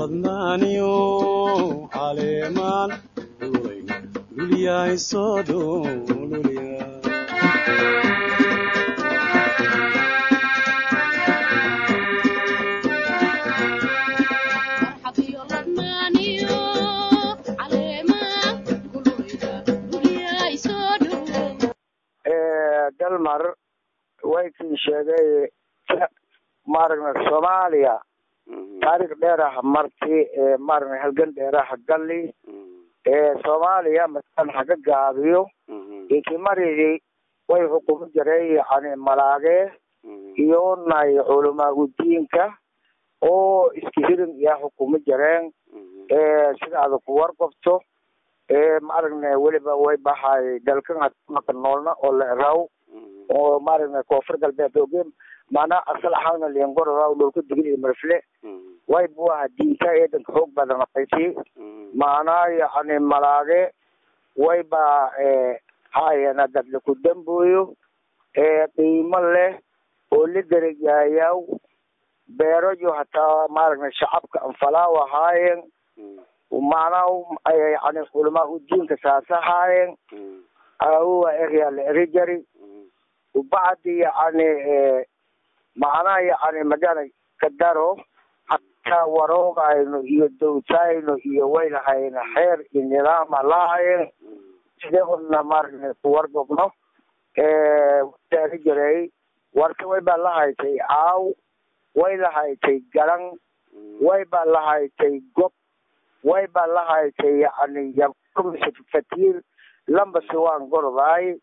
ladnaaniyo caleemaan duulay dulyahay soo dhoololya dalmar way kii sheegay maaragna soomaaliya taariikh dheeraha marti maaragna halgan dheeraha galli soomaaliya masalan haga gaabiyo ikimaridi way xukumi jiray yani malaage iyo nay culamaa udiinka oo iska hirin iya xukumi jireen sida ada ku warqabto maaragna weliba way bahay dalkan maka noolna oo la eraw oo maaragna koonfur galbeed oge maanaa asal ahaana liangororaw dhulka digil iyo marfle way buaha diinta eedanka xoog badan qayti maanaa yani malaage way ba haayana dadla ku damboyo qiimo leh oo la derejaayaw beerayo hataa maaragna shacabka anfalaaw ahaayeen macnaa yani culamaa udiinka saas ahaayeen awa erya la eri jari bacdi yani macnaha yani magana kadaro hataa waroogayno iyo dowtayno iyo waylahayna xeer iyo nidaama lahayen sidee odna maaragna kuwargobno eri jiray warka way baa lahaytay aaw way lahaytay garan way baa lahaytay gob way baa lahaytay yani fatiir lambasi waan gorodaay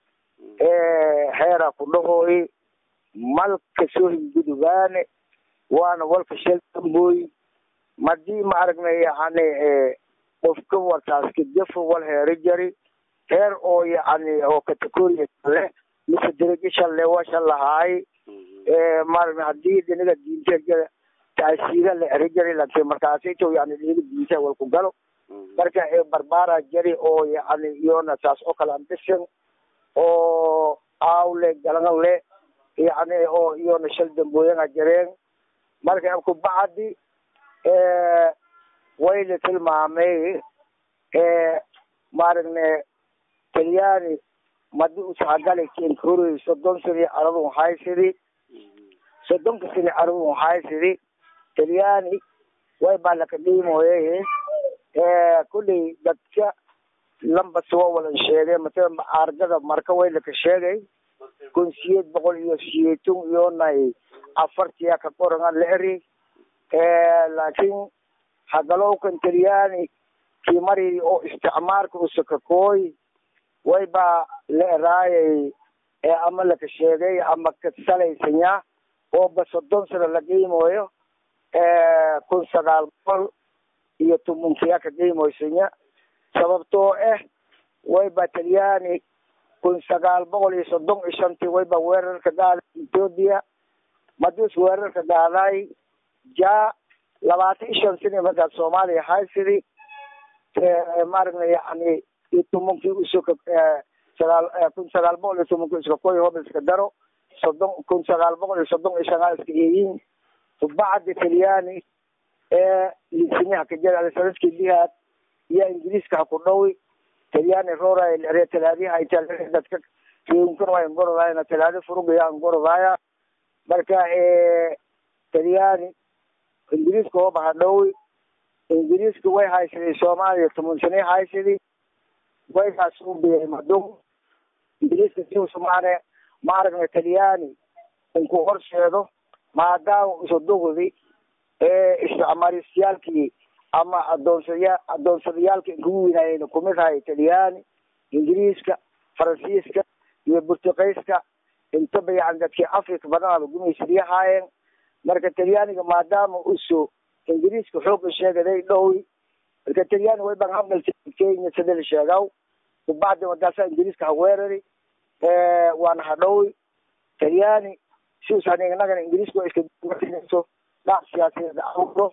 heera ku dhahooy malka soo hingudugaane waana walka shel damboy madii maaragna yani qofka wartaaska jafo wal heeri jari heer oo yani oo categoria le mise derajo shalle wa shal lahaay maaragna hadii dhinaga diinta taasiira la eri jari laakiin markaasito yani dhinaga diinta walku galo marka barbaara jari oo yani iyona saas oo kale ambisan oo aawle galan le yani oo iyona shal dambooyana jareen marka kubacdi way la tilmaamay maaragna talyaani madi ushagali kenkorey soddon sani aradun haysidi soddonka sani aradun haysidi talyaani way baa laka dhiimoye kulley dadka lambas waa walan sheegay matala argada marka way laka sheegay kun siyeed boqol iyo siyeetun iyonay afartiya ka qorangan la eri laakiin hagalowkan talyaani kii mari oo isticmaarka usakakooy way baa la eraayay ama laka sheegay ama kasalaysanya oo ba soddon sano la qiimoyo kun sagaal boqol iyo tumunkiya ka qiimoysanya sababtoo ah way ba talyaani kun sagaal boqol iyo soddon iyo shantii way ba weerarka gaaday ethoopia madus weerarka gaaday ja labaatan iyo shan sani markaas soomaaliya haysidi maaragna yani iyo tumankii usuka sagaal kun sagaal boqol iyo tumankii iska koy hob iska daro soddon kun sagaal boqol iyo soddon iyo shanaa iska eeyin bacdi talyaani ee lisiniha kajara sanadkii lihaad iyo ingiriiska ha ku dhowi talyaani roora re talaadiha dadka riunkan waa ingorodaayana talaadi furugaya ingorodaaya marka talyaani ingiriiska hoba ha dhowi ingiriiska way haysaday soomaaliya toban sane haysadi way kaasubiyay madum ingiriiska siusumaane maaragna talyaani inku horsheedo maadaama usodogodi isticmaarisyaalkii ama adoonsaya adoonsadayaalka inkugu winaayeen kumid hay talyaani ingiriiska faransiiska iyo burtuqeyska intaba yani dadkii africa badanaba gumaysadyahaayeen marka talyaaniga maadaama uso ingiriiska xooga sheegaday dhowi marka talyaani way baan hadalta kenya sida la sheegaw kubacdi wadaasa ingiriiska ha weerari waana ha dhowi talyaani siusan inagana ingiriiska waa iska dhac siyaasadeed awro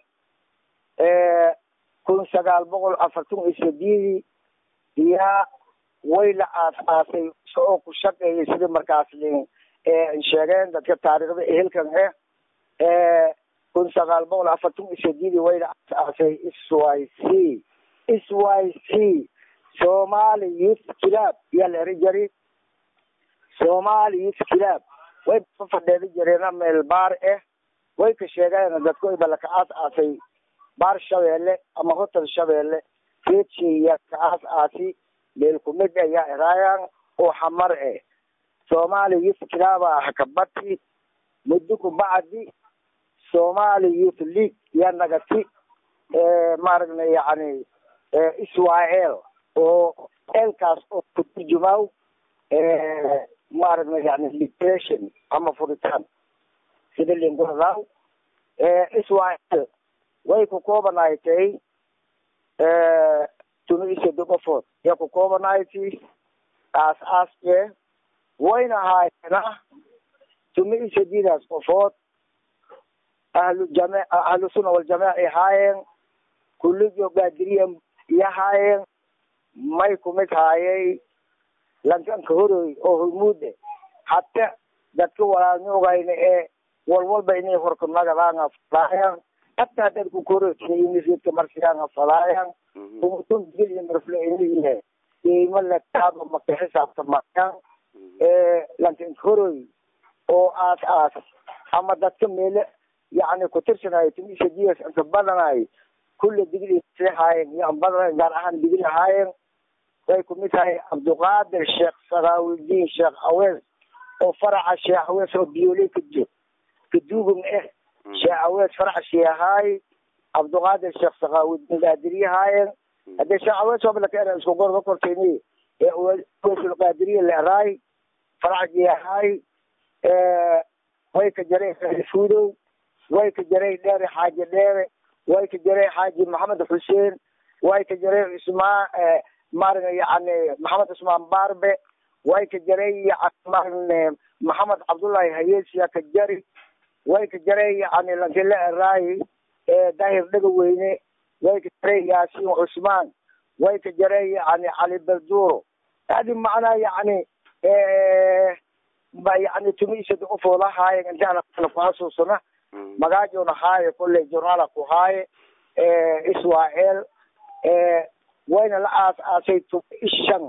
kun sagaal boqol afartan iyo sideedii iyaa way la aas aasay oo ku shaqeeyay sidii markaas sheegeen dadka taariikhda ehelkan ah kun sagaal boqol afartan iyo sideedii wayna asaasay s y c s y c somali youth club yaa la eri jari somali youth club way ka fadheedi jireena meel baar ah way ka sheegeen dadku wayba laka aas aasay baar shabeelle ama hotel shabeelle reedshaya ka aas aasi meel kumid ayaa eraayan oo xamar eh somali youth club ah kabati muddo ku bacdi somali youth league yaa nagati maaragna yani israel oo elkaas oo ku turjumaaw maaragna yani liberation ama furitaan sida linguradaw israel way ku koobanaaytay tunisia qofood yaa ku koobanayti aas aaskee wayna haayena tunisia didaas qofood ahlu jame ahlu sunna waljamaaca ay haayeen kulligo gaadiriya iyo haayeen may kumid haayay lankanka horoy oo hormuude hata dadka walaalnugayna ee walwalba inay horka nagadaanga falaayan hataa dadku korotinimisidka marsiyaanga falaayan umutun digil iyo marfle iniye qiimo letaaba maka xisaabta mayan lankanka horoy oo aas aas ama dadka meele yani kutirsanaayo tunisia ds inka badanayo kulle digli haayeen iyo badanayo gaar ahaan digli haayeen way kumid tahay cabdiqaadir sheekh sakaawudiin sheekh awees oo faraca sheekh awees oo biyooley ka joog kaduugum eh sheekh awees faraca sheehaay cabdiqaadir sheekh sakaawudiin qaadiriye haayeen hadee sheekh awees oblaka era isku gorda kortayni ee aweesul qaadiriye la eraay faraca sheehaay way ka jaray fuudow way ka jaray dheere xaaji dheere way ka jaray xaaji maxamed xuseen way ka jaray ismaa maaragna yani maxamed cusmaan barbe way ka jaray maaragna maxamed cabdullahi hayesiya ka jari way ka jaray yani lankile eraayi daahir dhaga weyne way ka jaray yaasiin cusmaan way ka jaray yani cali balduro hadi macnaa yani ba yani tumisada ufoolahaaye intaana ku xasuusana magaajona haaye kolley journala ku haaye israel wayna la aas aasay ishan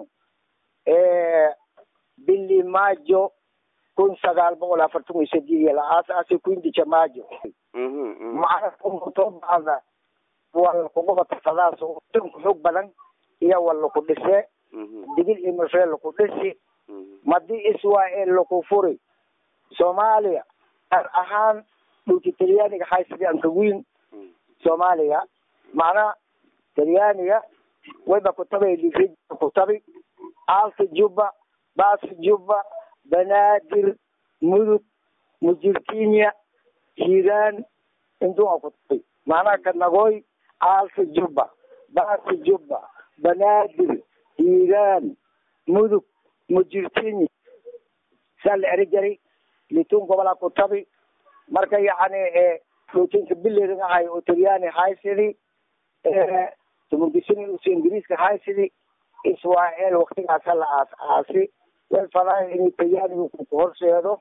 bili majo kun sagaal boqol afartan iyo sideed la aas aasay quindija majo macna umutobada wala kugubatafadaas dunka xoog badan iyo wala ku dhise digil iyo mafee laku dhisi madii israel laku furi soomaaliya gaar ahaan dhulki talyaaniga haysida anka weyn soomaaliya macnaha talyaaniga wayba kutabay kutabi alta juba baasa juba banaadir mudug mujirkinya hiiraan intua kutabay macnaha kanagoy alta juba baasa juba banaadir hiiraan mudug mujirkinya saa la eri jaray litun gobolaa kutabi marka yani dhootinka bilerin ahay oo talyaani haysidi tumunkisin us ingiriiska haysidi israel waktigaasa la aas aasi way fadahay inay talyaanigu ku horseedo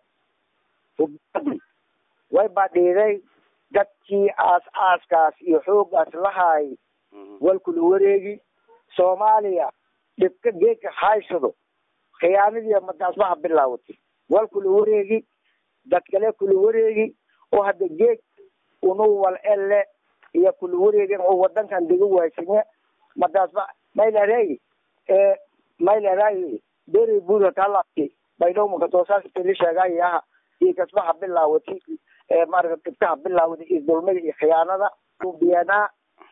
way badhiiday dadkii aas aaskaas iyo xoogaas lahaay walkula wareegi soomaaliya dhibka geedka haysado khiyaanadii madaasmaha bilaawatay walkula wareegi dad kale kula wareegi oo hadda geeg unu wal elle iyo kula wareegin oo wadankan dega waysanye madaasba maylareey maylareey beri buda kalaki baydhowmaka toosaastili sheegay aha iyo kasbaha bilaawati maarata dhibkaha bilaawada iyo dulmada iyo khiyaanada suubiyanaa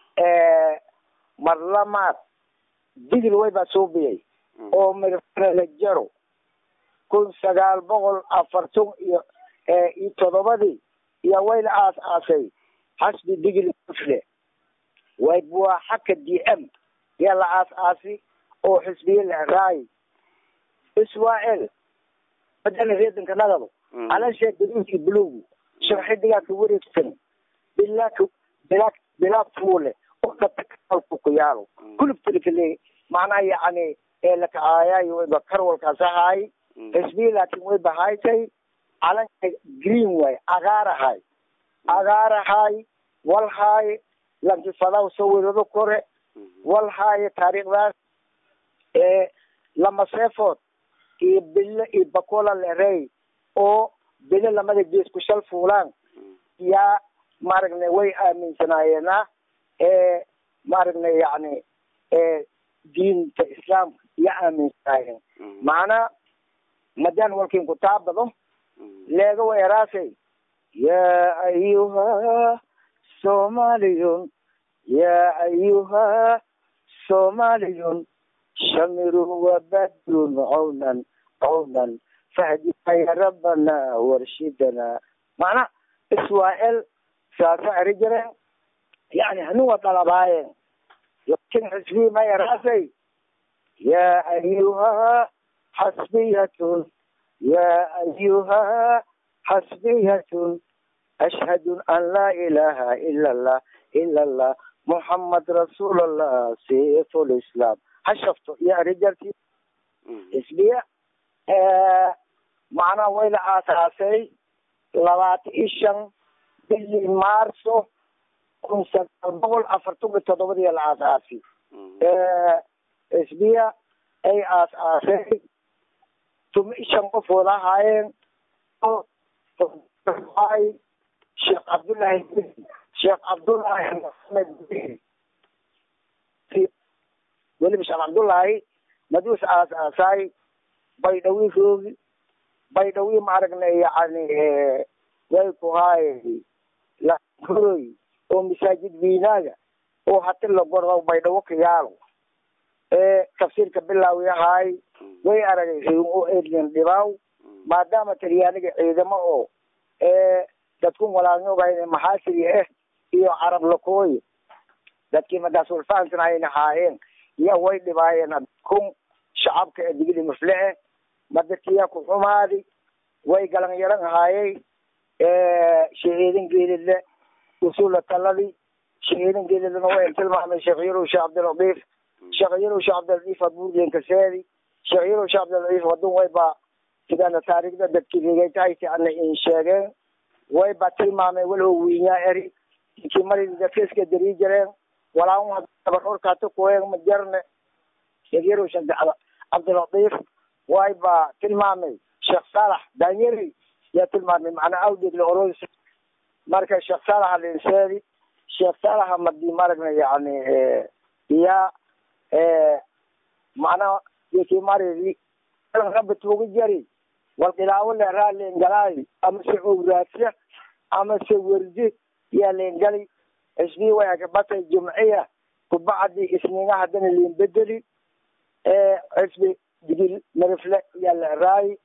marlamaad digil waybaa suubiyay oo mirlajaro kun sagaal boqol afartan iyo iyo todobadii iyo wayla aas aasay xasbi digil kufle waybua xaka d m yaa la aas aasi oo xisbiye la raay israel badana reedanka nagado calasha gaduudki bilowgu sharxidigaa ka wareegsan bilaa bilaa bilaa fuule oo dhatakalku ku yaalo kulubtalkale macnaha yani ee lakacaayayo wayba karwalkaas ahaay xisbiye laakin wayba haytay calanka green way cagaar ahay agaarahaay walhaay lankifadaw sawirado kore walhaay taariikhdaas ee lamaseefood iyo bille iyo bakola lerey oo bille lamada gees ku shal fuulaan yaa maaragna way aaminsanaayeenaa ee maaragna yacni ee diinta islaamka ya aaminsanaayeen macnaa madaan walkin ku taabado leega weeraasay yaa ayuha somaliyun yaa ayuha somaliyun shamirun wabadrun cawnan cawnan fahdina ya rabbana warshidana macnaa israel saasa eri jireen yani hanuwa dalabaayeen lakin xisbii ma yaraasay yaa ayuha xasbiyatun yaa ayuha xasbiyatun ashhadu an laa ilaha ila allah ila allah muhammad rasuul allah sayfu lislaam ha shafto iyo eri jarti xisbiya macnaha wayla aasaasay labaatan iyo shan bili maarso kun sagaal boqol afartan iyo toddobadii la aasaasi xisbiya ay aas-aasay tuma iyo shan qof wada ahaayeen sheekh cabdullaahi sheekh cabdullaahi maxamed weliba sheekh cabdullaahi maduus aas-aasaay baydhawi roogi baydhawi maaragna yani way ku haay lakoroy oo masaajid wiinaaga oo hati lagordo baydhawo ka yaalo ee tafsiirka bilaawi ahaay way aragay riim oo edlin dhibaaw maadaama talyaaniga ciidamo oo ee dadkun walaalnoogayn maxaasiri ah iyo carab lakooye dadkii madaas walfahansanayna haayeen iya way dhibaayeen kun shacabka ee digili muflee madadkiyaa ku xumaadi way galan yaran haayay shahiidin geelidle usula taladii shahiidin geelidlena way tilmaamay sheekh yarow sheekh cabdilatiif sheekh yarow sheekh cabdilatiif abuurgen kaseedi sheekh yarow sheekh cabdilatiif wadun wayba sidana taariikhda dadkii rigaytahayti ana in sheegeen wayba tilmaamay walow wiinyaa eri inkii mari dadkeska darii jireen walaa dabarorkaata kuween ma jarne sheekh yarow sheekh cabdilatiif wayba tilmaamay sheekh saalax daanyeri yaa tilmaamay macnaa awdeed la oros marka sheekh saalax alinseedi sheekh saalax madi maragna yani iya macnaa yaki maridi rabbi tuuga jari walqilaawo leeraa leengalaayi ama se owraadsa ama se werdi yaa leengali isbii way akabatay jumciya kubacdi isniina haddana leen bedeli xisbi digil marifle yaa leeraayi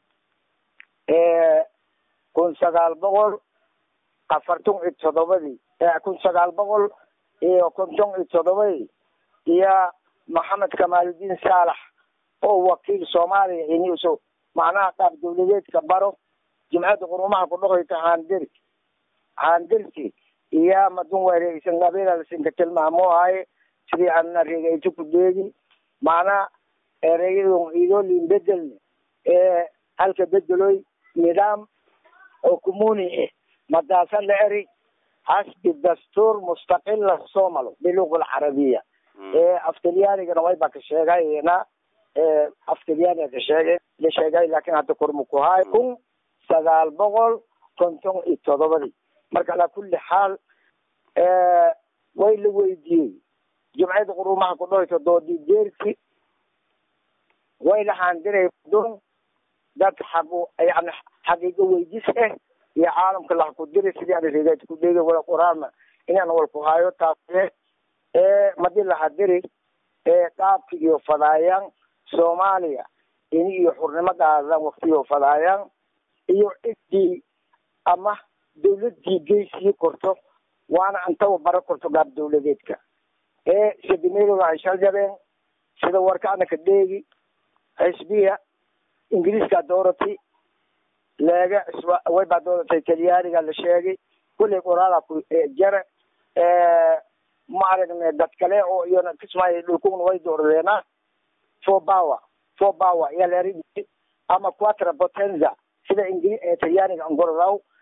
kun sagaal boqol afartan iyo toddobadii kun sagaal boqol iyo konton iyo toddobadii iyo maxamed kamaaludiin saalax oo wakiil soomaaliya inuuso macnaha qaab dawladeedka baro jimcada qurumaha ku dhoqayta haandiri haandirti iyo madun wareegsan qabiilalasinka tilmaamo haye sidii ana reegayto ku deegi macnaha ereyadon idolin bedelne ee halka bedeloy nidaam oo comuni ah madaasa la eri xasbi dastuur mustaqila somalo biluga alcarabiya ee aftalyaanigana wayba ka sheegayna aftalyaaniga ka sheegay la sheegay laakin hadda korma ku haay kun sagaal boqol konton iyo toddobadii marka alaa kulli xaal way la weydiiyey jumcada qurumaha ku dhoyto doodii deerki way la haandiray don dad xaqu yani xaqiiqo weydis ah iyo caalamka laha ku diri sidii ana reegaad ku dhegi wala quraana inaan wal ku hayo taase ee madi laha diri ee qaabki iyo fadaayaan soomaaliya ini iyo xurnimadaada waktiyo fadaayaan iyo cidii ama dawladii geysii korto waana antaba bara korto gaab dawladeedka ee sadimeedoda ay shal jabeen sida warkaana ka dheegi xisbiya ingiriiska doorati leega way baa dooratay talyaaniga la sheegay kullay qoraala ku jare ma aragne dad kale oo iyona kismaayo dhulkuna way dooradeena four power four power ayaa la eri ama quatra potenza sida ingiri talyaaniga angoradaw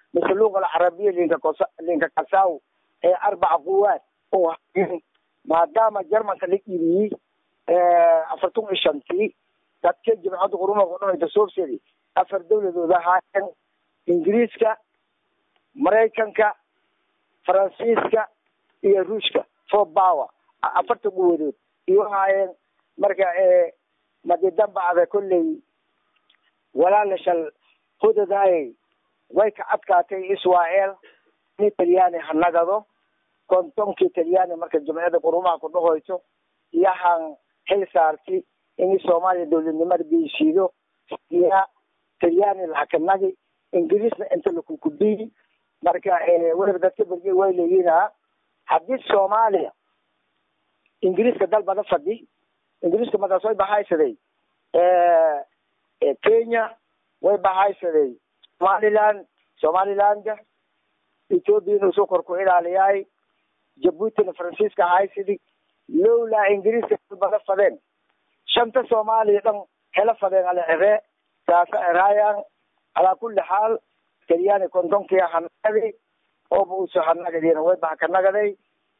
mise luqa alcarabiya linka kosa linka kasaw ee arbaca quwaad oo hayen maadaama jarmanka la iibiyey afartan iyo shantii dadka jimcadda qurumaha kudhahayta soobsedi afar dawladood ahaayeen ingiriiska maraykanka faransiiska iyo ruushka four power afarta quwadood iyo ahaayeen marka madi dambacda kolley walaala shal hudadaayay way ka adkaatay israel in talyaani ha nagado kontonkii talyaani marka jumciyada qurumaha ku dhahoyso iyahan xil saarti in soomaaliya dawladnimada geyshiido iya talyaani laka nagi ingiriisna inta lakukubiyi marka weliba dadka berge way leeyihinaa haddii soomaaliya ingiriiska dal bada fadhi ingiriiska markaas way bahaysaday kenya way bahaysaday somaliland somaliland ethoopia inuu soo kor ku ilaaliyaay jabuutina faransiiska haysidi lowlaa ingiriiska dal bada fadeen shanta soomaaliya dhan hela fadeen ala ere saasa eraayan calaa kulli xaal talyaani kontonkii hanagadi ooba uso hanagadina way baha ka nagaday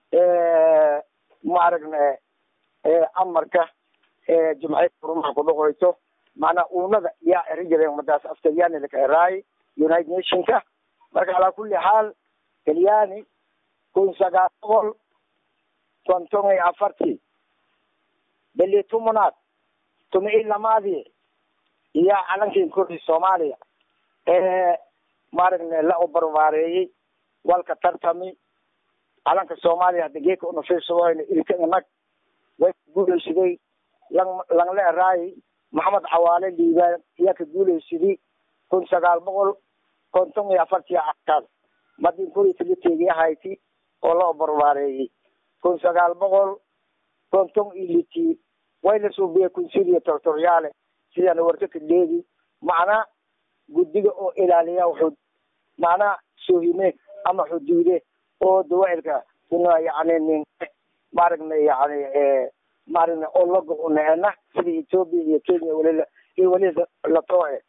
ma aragne amarka jumciyada qurumaha ku dhahoyso maanaa uunada yaa eri jireen madaas af talyaani laka eraay united nationka marka calaa kulli xaal talyaani kun sagaal boqol konton iyo afartii beli tumunaad tumi i lamaadii iyo calankii kordhi soomaaliya maaragne la ubarwaareeyey walka tartami calanka soomaaliya hadda geeka unafiirsadooyna ilkana nag way ka guuleysaday lang langle eraay maxamed cawaale liibaan iyaa ka guuleysaday kun sagaal boqol konton iyo afartii cakaas madin kuri tiliteegi ahayti oo la ubarwaareeyey kun sagaal boqol konton iyo litii way la suubiyey kunsidiya tortoryaale sidana warka kadheegi macnaa guddiga oo ilaaliya wuxuu macnaa soohime ama xuduude oo dawaa'ilka kuna yani nin maaragna yani maaragna oo lago uneena sida ethoopia iyo kenya weli iyo weli latooe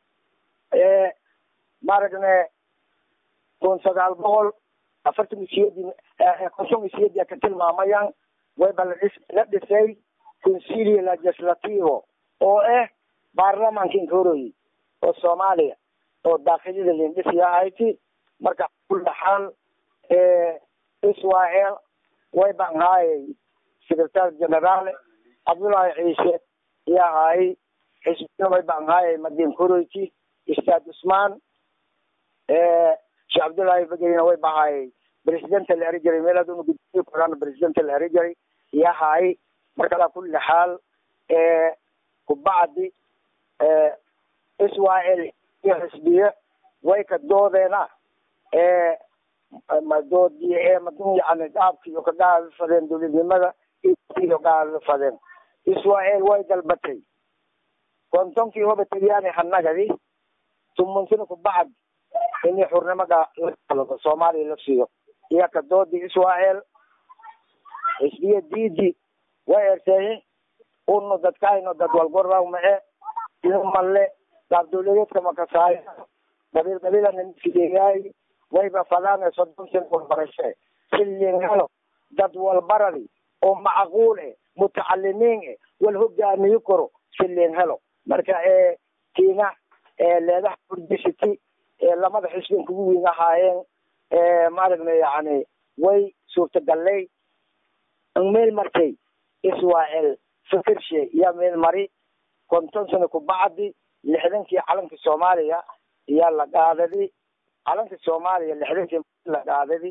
maaragna kun sagaal boqol afartan iyo siyeedii konton iyo siyeedii ka tilmaamayaan wayba ladhis la dhisay consilio legislativo oo ah baarlamaanka inkoroyi oo soomaaliya oo daakilida lindhisi ahayti marka kulli xaal israel way baan haayay secretary general cabdullaahi ciise iyo ahaayay xisbina way baan haayay madin koroyti ustaad usmaan sheekh cabdullaahi bagerina way bahaayay presidenta la eri jiray meel aduna guddiyo korana presidenta la eri jiray iyo ahaayay marka alaa kulli xaal kubacdi israel iyo xisbiye way ka doodeena madoodi madun yani dhaabki iyo ka dhaadi fadeen dowladnimada iyo gaadi fadeen israel way dalbatay kontonkii hoba talyaani hanagadi tumunsina kubacd ini xurnimada lakalado soomaaliya la siiyo iyo ka doodi israel xisbiye diidi way erteeyi uno dadkayno dad walgoraw mae ino malle gaab dawladeedka makasaayo qabiil qabiilana nisideeyaay wayba fadaane soddon sin walbarashe silin helo dad walbaradi oo macquul eh mutacalimiin eh wal hogaamiyi karo silin helo marka kiina leedaha hurdisiti lamada xisbin kugu weyn ahaayeen maaragna yani way suurtagalay meel martay israel fikirshe iyo meel mari konton sano kubacdi lixdankii calanka soomaaliya iyaa la qaadadi calanka soomaaliya lixdankii la qaadadi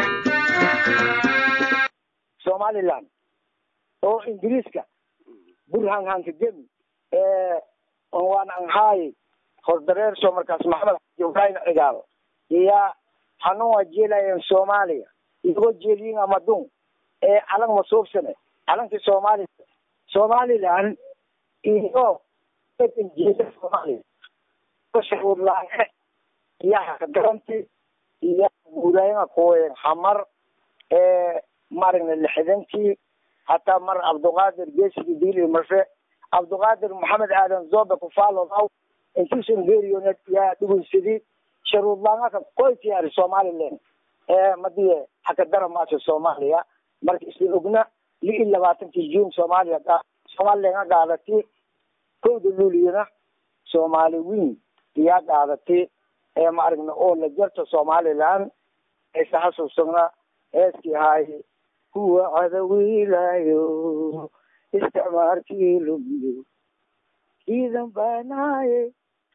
somaliland oo ingiriiska burhan hankagemi waan anhaay hordareerso markaas maxamed xaji ibrahim cigaal iya hanan waa jeelayen soomaaliya iyagoo jeeliyin amadun ee calan masuubsane calankii soomaaliya somaliland iyo jeeda soomaaliya shuruurlaange iyo hakagaranti iyo guurayanga kuwen hamar ee maragna lixdankii hataa mar cabduqaadir geesigi dili marfe cabduqaadir maxamed aadan zobe kufaalodaw intuusan geeriyooned yaa dhugunsadi sharuurlaangaka qoytiyaari somaliland ee madiye hakadara maasha soomaaliya marka isla ogna li iyo labaatankii june soomaaliya somaliland gaadati kowda luuliyana soomaali weyn iyaa gaadati ee ma aragna oo la jarta somaliland aysa xasuusagna heeskii ahaay kuwa cadawiilaayo isticmaarkii lumiyo ciidan baanaaye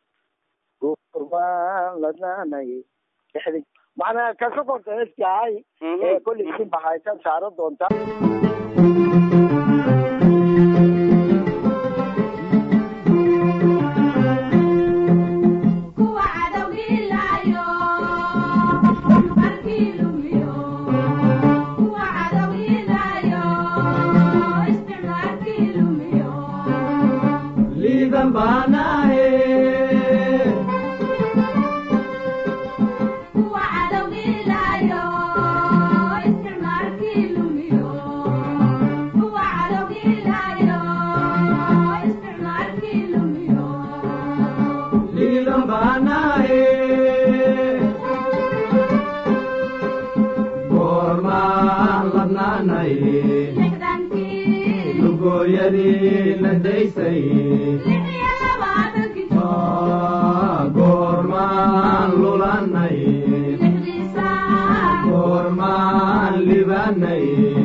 gorbaan ladnaanaye macnaa kasa korta heeskii ahay ee kolley si baxaysan saaro doonta goormaan lulanay goormaan libanay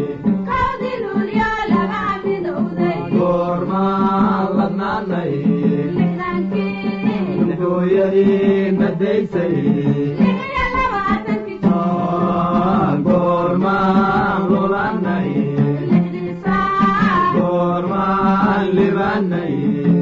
goormaan ladnaanay hooyadii nadaysay goormaan lulanay goormaan libanay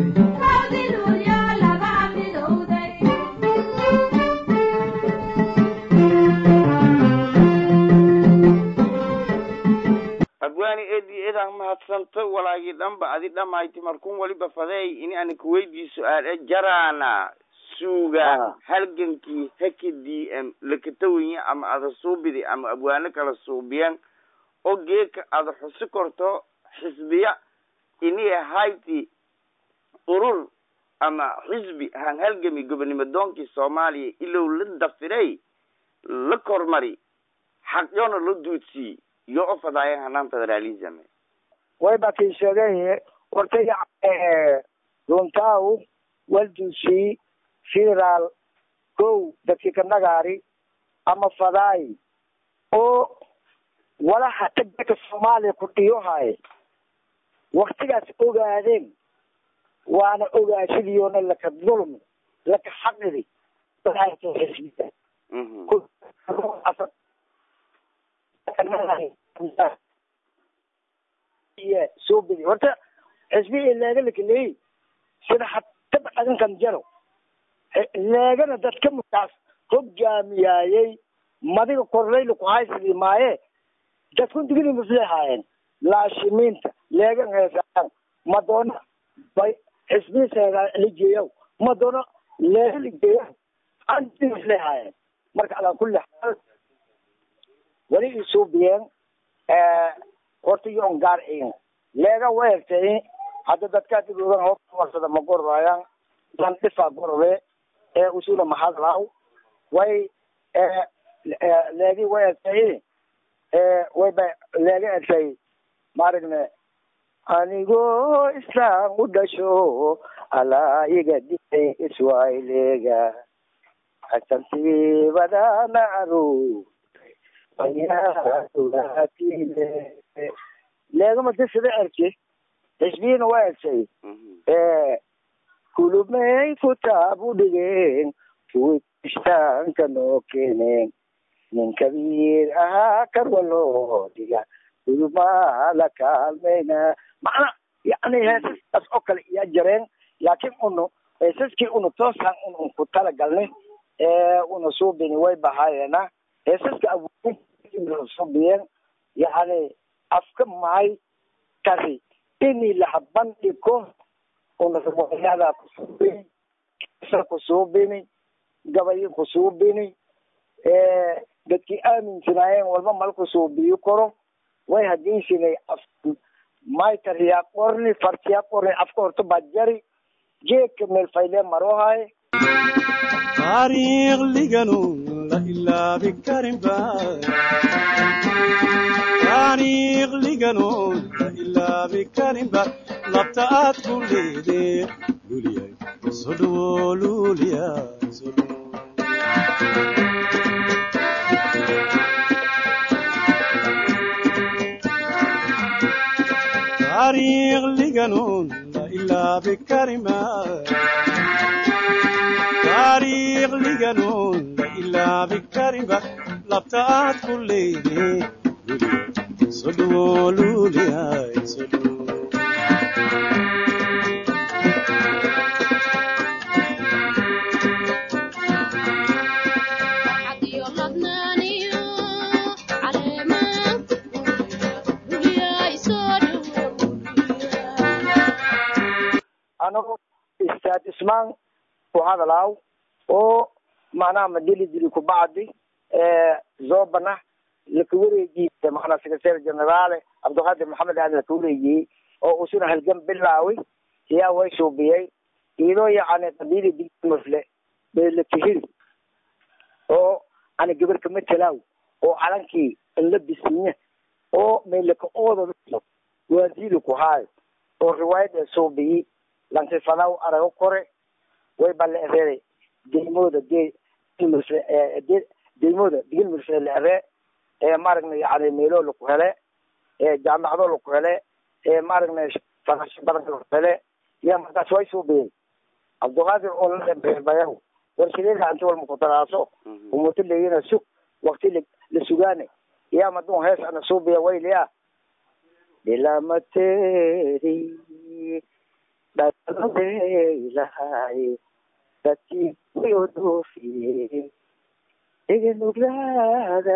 abwaani edi edaan mahadsanto walaagii dhanba adi dhamayti markun waliba fadeey ini ani kuweydii su-aale jaraana suuga halgankii haka d m lakatawanya ama ada suubidi ama abwaano kala suubiyan oo geeka ada xusi korto xisbiya ini ahayti urur ama xisbi han halgami gobonimo doonkii soomaaliya ilow la dafiray la kormari xaqyoona la duudsiyey iyo u fadaayan hanaan federalism way ba kii sheegay hortay runtaw waldusi federaal kow dadkii ka nagaari ama fadaay oo walaha tagdaka soomaaliya ku dhiyohaye waktigaas ogaadeen waana ogaashadiyoona laka dulmi laka xaqidi iyo soo bedi horta xisbihi leega lakaley sida hataba adankan jaro leegana dadka markaas hogaamiyaayey madiga korleyla ku haysadi maaye dadkun digini maflehaayeen laashimiinta leegan heesaan madoona bay xisbihiisa ligeeyaw madoona leega ligeeya anti maflehaayeen marka alaa kulli xaal weli isuubiyeen horta yoon gaar in leega weertay hadda dadkaa dib ogan homarsada ma gorayaan dan dhifaa gorode ee usula mahadlaw way leegi weertay way ba leega ertay maaragne anigoo islaan u dhasho alaa iga dhigay iswaileega asantiibadana aru leegama dasada erke xisbiyina waa ersay kulumey kutaab u dhigeen kuwi istaanka noo keeneen nin kabiir ahaa karwa loo dhiga kulumaa la kaalmayna macna yani heesaskaas oo kale iya jareen laakiin unu heesaskii unu toosaan un un ku talagalnay una suubini way bahaayena heesaska awoodin suubiyeen yani afka mahay kari ini laha bandhigo una riwaayada kusuubini kisa kusuubini gabayo kusuubini dadkii aaminsanaayeen walba malku suubiyo karo way hadaysinay af maytariyaa qorni fartiyaa qorni afka horta baa jari geedka meel faylee maroohaye taariikh liganu la ilaabi karin ba taariikh liganu la ilaabi karin ba labta aad ku leedee luliyay soo dhawo luliya soo dhawo taariikh liganu la ilaabi karin ba taariikh liganoon la ilaabi karinba labta aad ku leedee luliya soo dhawo luliyaay soo dhawo anago istaad ismaan ku hadalaaw oo macnaha madili dili kubacdi zoobana laka wareegiisa macnaa secretary generaale cabdiqaadir maxamed aadan laka wareegiyey oo usuna halgan bilaawi yaa way suubiyey iyadoo yacni qabiili digmafle beelakahiri oo ana gabar kama talaaw oo calankii inla bisinya oo meelaka ooda waadili ku haayo oo riwaayad ee suubiyi lankifadaw arago kore way baleereeday deymooda de de deymooda digil murshe leere ee maaragna yani meelo laku hele ee jaamacado laku hele ee maaragna farasho badan laku hele ya markaas way suubiyey cabdiqaadir oo labayaw warshadeeda anti walma kutaraaso umuto leeyina sug wakti la sugaane ya madun hees ana suubiya wayliya dhilamateri dhaladeelahay dadkii wayodoofiye iganuglaada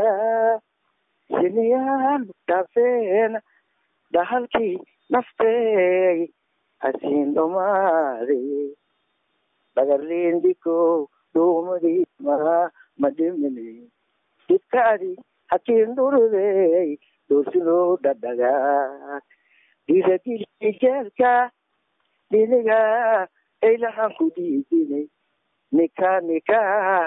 siniyaan dhaafeen dhahalkii naftey hasiin dhumaade dhagarliindhiko dhuumadii ma madhimine dibkaadi hakiin dhurudey doorsino dhadhagaa dhiiragilki jeelka dhiniga aylahan ku dhiidinay nika nika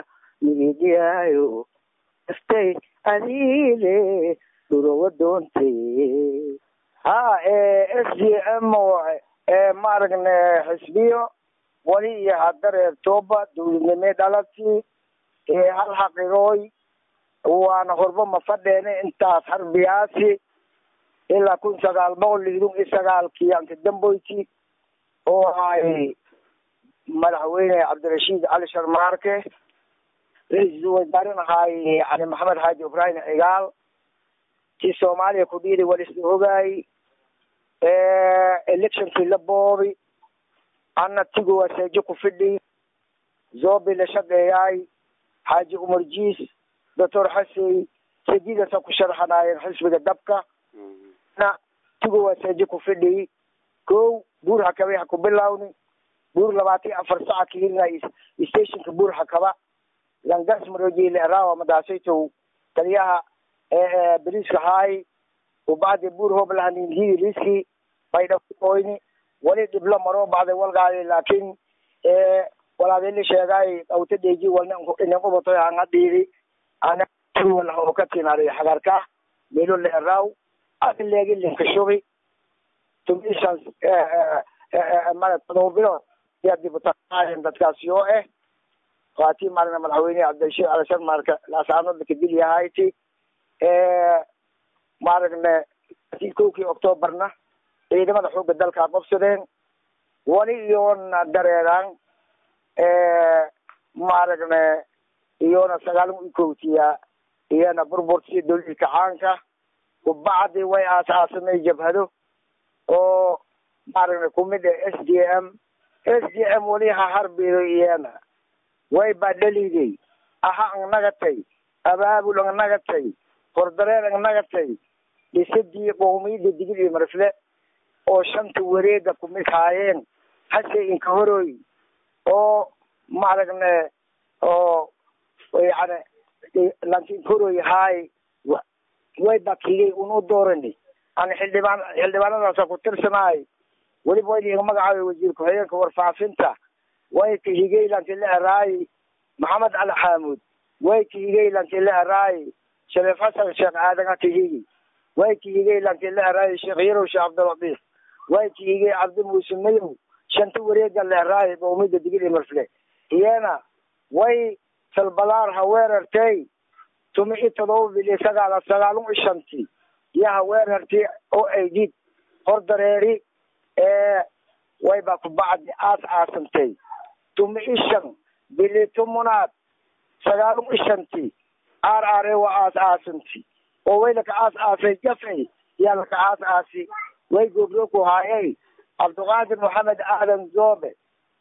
nigidiyaayo astay adiile dhurowa doontay ha s d m maaragna xisbiyo wali iyo hadareertooba dawladnimee dhalati hal xaqirooy waana horba ma fadheene intaas harbiyaasi ilaa kun sagaal boqol lixdun iyo sagaalkii antidamboyti oo ahay madaxweyne cabdirashiid cali sharmaarke ra-iisul wasaarin ahaay yani maxamed xaaji ibrahim cigaal ti soomaaliya ku dhiiday walisla ogaay electionkii la boobi ana tigo waseejo ku fidhi zobi la shaqeeyaay xaaji umar jiis doctor xasey sadiidasa ku sharxanaayeen xisbiga dabka na tigo waseejo ku fidhi ko buur hakabay ha ku bilawni buur labaatan iyo afar saca kahirina stationka buur hakaba langas marojile rawa madaasaytow taliyaha beriiska haay ubacdi buur hoblahaniinhidi liski baydhaoyni wali dhiblo maroo bacday walgaadi laakin walaadili sheegaay awta dheeji walna inin ubatoy hanga dhiidi ana walaho ka tinaaday hagarka melo leeraaw adileegi linka shubi tumishan mara todoba bilood yaa dibutaqaayen dadkaasi oo eh waatii maalina madaxweyne cabdirashiid calashan marka laasaanood lakadil yahayti maaragna kowkii octoobarna ciidamada xooga dalkaa qabsadeen wali iyoona dareeraan maaragna iyoona sagaalin ikowtiya iyana burbursi dowladii kacaanka ubacdi way aas-aasamay jabhado oo maaragna kumid ah s d m s d m weli ha harbido iyana way baa dhaliday aha ang nagatay abaabul ang nagatay kordareer ang nagatay dhisidii qowmiyadda digil iyo marfle oo shanta wareega kumid haayeen hase inka horoy oo maaragne oo yani lanka inka horoy haay way bakiyey unu doorani aan xildhibaan xildhibaanadaasa ku tirsanaay weliba way iga magacaabay wasiir ku-xigeenka warfaafinta way ka higey lanki la eraay maxamed cali xaamuud way ka higey lanki la eraay shariif xasan sheekh aadan ka higi way ka higey lanki la eraay sheekh yarow sheekh cabdilatiif way ka higey cabdi muuse mayow shanta wareega la eraay qowmiyadda digil iyo marfle iyana way salbalaar ha weerartay tumi i todoba bili sagaal sagaalun i shanti iyo ha weerartay oo ay did hor dareeri ee way baa ku bacdi aas aasantay tumi i shan bili tumunaad sagaalun i shanti aar aare waa aas aasanti oo way laka aas aasay jafay yaa laka aas aasi way gobro ku haayay cabdiqaadir maxamed aadan zoobe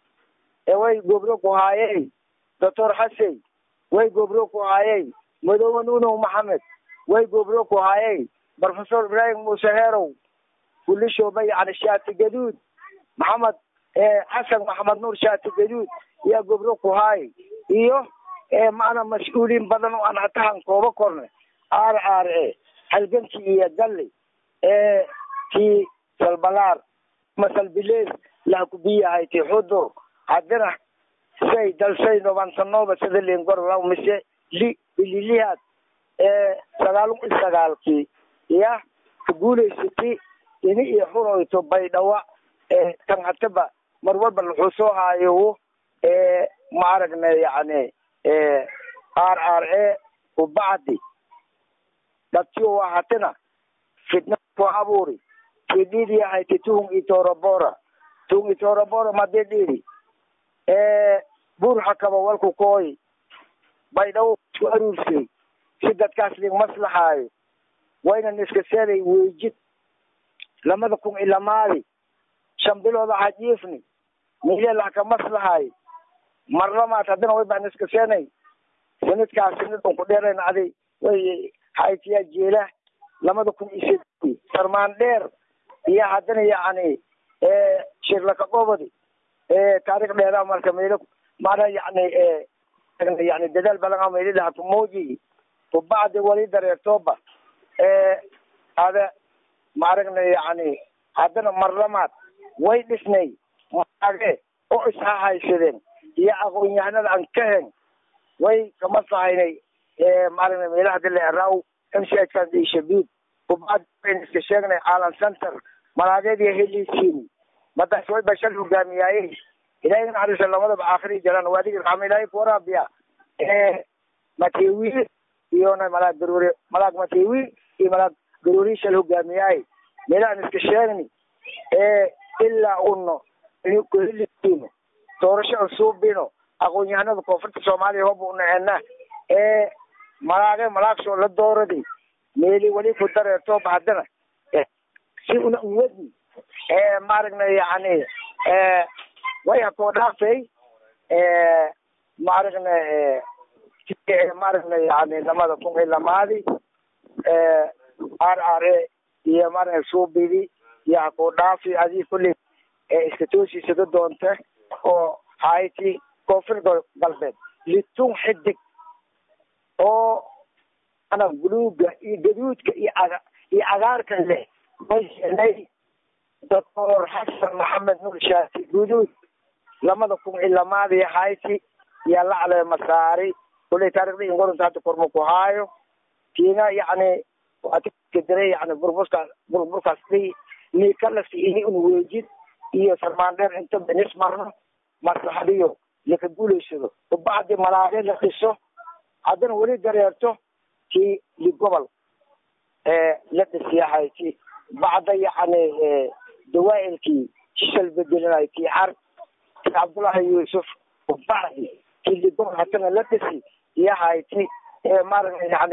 ee way gobro ku haayay doctor xasey way gobro ku haayay madoobe nuunow maxamed way gobro ku haayay professor ibrahim muuse heerow kulishooba yani shaati gaduud maxamed xasan maxamed nuur shaati gaduud yaa gobro ku haayay iyo maana mas-uuliin badan oo aan hatahan kooba korne aar aar e halgankii iyo galli ee tii salbalaar masalbilees lahakubiyahay ti xudur haddina say dalsay nobansanooba sida lingorla mise li bililihaad ee sagaalun i sagaalkii iya ka guulaysatay ini iyo xuroyto baydhawa ee tan hataba mar walba wuxuu soo haayo ee ma aragna yani r r a ubacdi dhatiyo waa hatina fitna ku abuuri tididi ahayte tuhun itorobora tuhun itorobora made dhiri bur hakaba walku kooy baydhawo isku aruursay si dadkaas lig maslaxaayo waynan iska seeday weejid lamada kun ilamaadi shan bilooda hajiifni mileel haka maslaxaayo marlamaad haddana way baan iska seenay sanadkaas sanad un ku dheerayn adi way haytiyaa jeela lamada kun iyo sedi sarmaan dheer iyo haddana yacni shirlaka qobodi taarikh dheeraa marka meelo maana yani yani dadaal badan meelilaha kumooji kubacdi wali dareertooba ada maaragna yani haddana marlamaad way dhisnay maage oo ishahaysadeen iyo aqoon-yahanada aan ka hen way kama sahaynay maaragna meelaha dila eraw m c h kan shabiid kubacdi wayn iska sheegnay caalam center malaageed iyo heliisiin madaas way bashal hogaamiyaaye ilahay naxariisa lamadaba aakhiri jalaan waadigi raxma ilahay kuwaraabiya matewi iyona malaag garoori malaag matewi iyo malaag garoori shal hogaamiyaaye meelahaan iska sheegni ilaa uno kuhelisiino doorasho aan suubino aqoon-yahanada koonfurta soomaaliya hoba unaceena ee malaage malaagsoo la dooradi meeli weli ku dareertooba haddana si una uwadni maaragna yani way hakoo dhaaftay maaragna maaragna yani lamada kun iyo lamaadi r r a iyo maaragna suubidi iyo hakoo dhaafi adii kulli iska toosiisada doonta oo hayti koonfur galbeed litun xidig oo ana buluuga iyo gaduudka iyo aga iyo cagaarka leh way helay doctor xasan maxamed nuur shaati guduud lamada kun iyo lamaadi hayti iyo lacle masaari kuley taarikhda ingorunta hadda korma ku haayo kiina yani watikadire yani burburka burburkaas dhi ni kalasi ini un weejid iyo sarmaandheer inta benis marno maslaxadiyo laka guulaysado ubacdi malaage la dhiso haddana weli dareerto kii ligobol la dhisiyahay ki bacda yani dawaa'ilkii shishal bedelinayo kii car ki cabdullaahi yuusuf ubacdi kii ligobol haddana la dhisi iyahay ti maaragta yani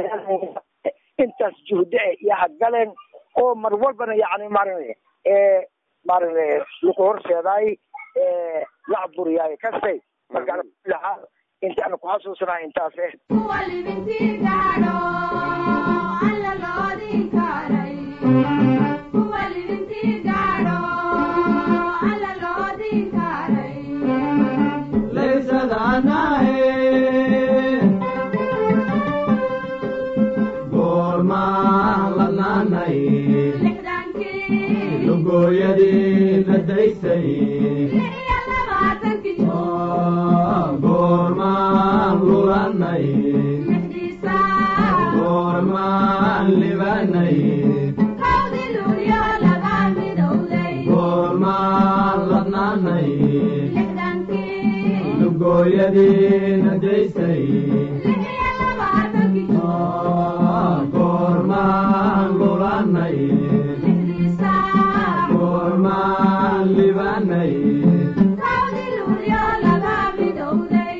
intaas juhde e iyaha galeen oo mar walbana yani maaragta maaragna laku horseedaay lacburiyaay kastay marka lahaa intaana ku xasuusnaa intaas eh kuwa libintii gaadho alla loodin karay kuwa libintii gaadho alla loodin karay laysadanahe goormaan ladnaanay lixdankii lugooyadii la daysay lix iyo labaatankii goormaan lulanay lixdiisa goormaan libanay kawdii luulyo laga midowday goormaan ladnaanay lixdankii lugooyadii la daysay lix iyo labaatankii goormaan lulanay lixdiisa goormaan libanay kawdii luulyo laga midowday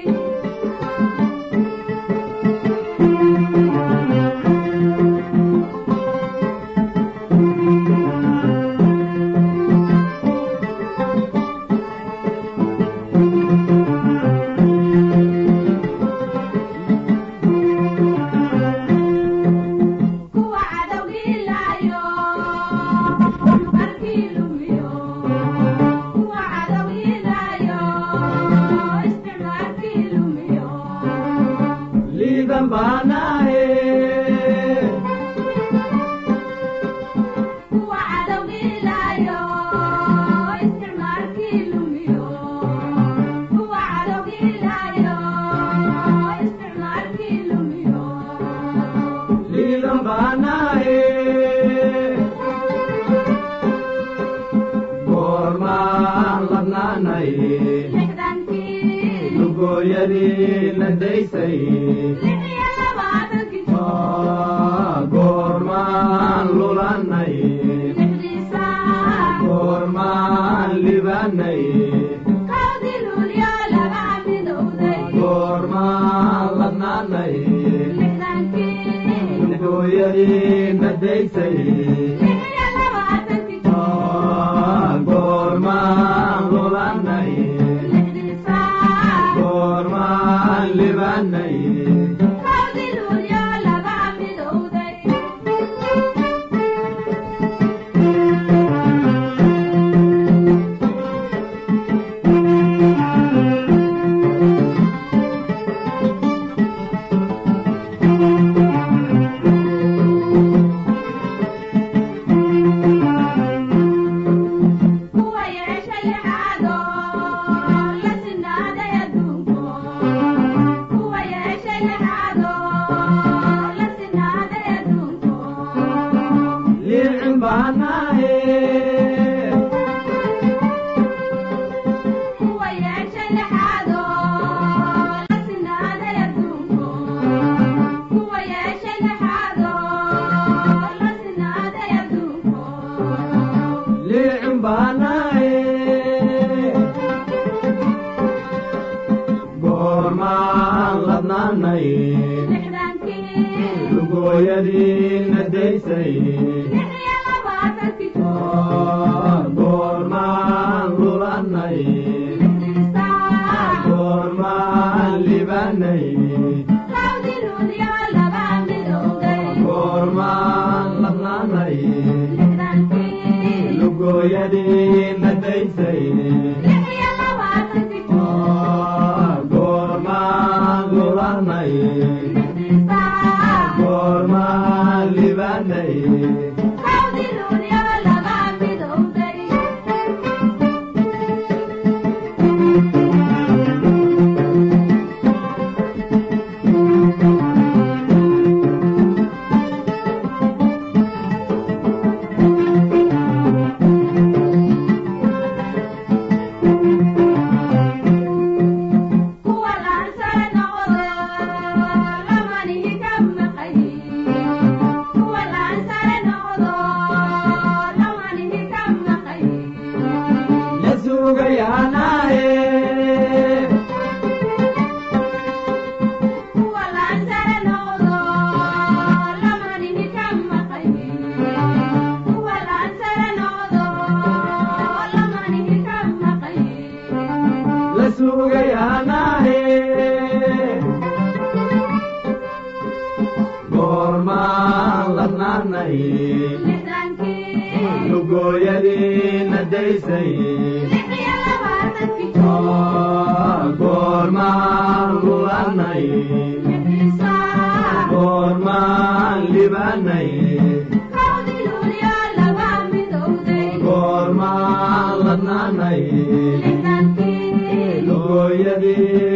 kuwa cadowgii laayo markii lumiyo kuwa cadowgii laayo isticmaalkii lumiyo liidan baanahe kuwa cadowgii laayo isticmaalkii lumiyo kuwa cadowgii laayo isticmaalkii lumiyo liidan baanahe goormaan ladnaanay lixdankii lugooyadii la daysay lix iyo labaatankii goormaan lulanay lixdiisa goormaan libanay kawdii luulyo laga midowday goormaan ladnaanay lixdankii lugooyadii la daysay lix iyo labaatankii goormaan lulanay lixdiisa goormaan libanay kawdii luulyo laga midowday kuwa yeesha lixaado la sinaaday adduunko kuwa yeesha lixaado la sinaaday adduunko liicin baanahe kuwa yeesha lixaado la sinaaday adduunko kuwa yeesha lixaado la sinaaday adduunko liicin baanahe goormaan ladnaanay lixdankii lugooyadii la daysay lix iyo labaatankii goormaan lulanay lixdiisa goormaan libanay kawdii luulyo laga midowday goormaan ladnaanay lixdankii lugooyadii la daysay lix iyo labaatankii goormaan lulanay lixdiisa goormaan libanay kawdii luulyo laga midowday lugayaanahe goormaan ladnaanay lixdankii lugooyadiina daysay lix iyo labaatankii goormaan lulanay lixisaa goormaan libanay kowdii luulyo laba midowday goormaan ladnaanay lixdankii lugooyadii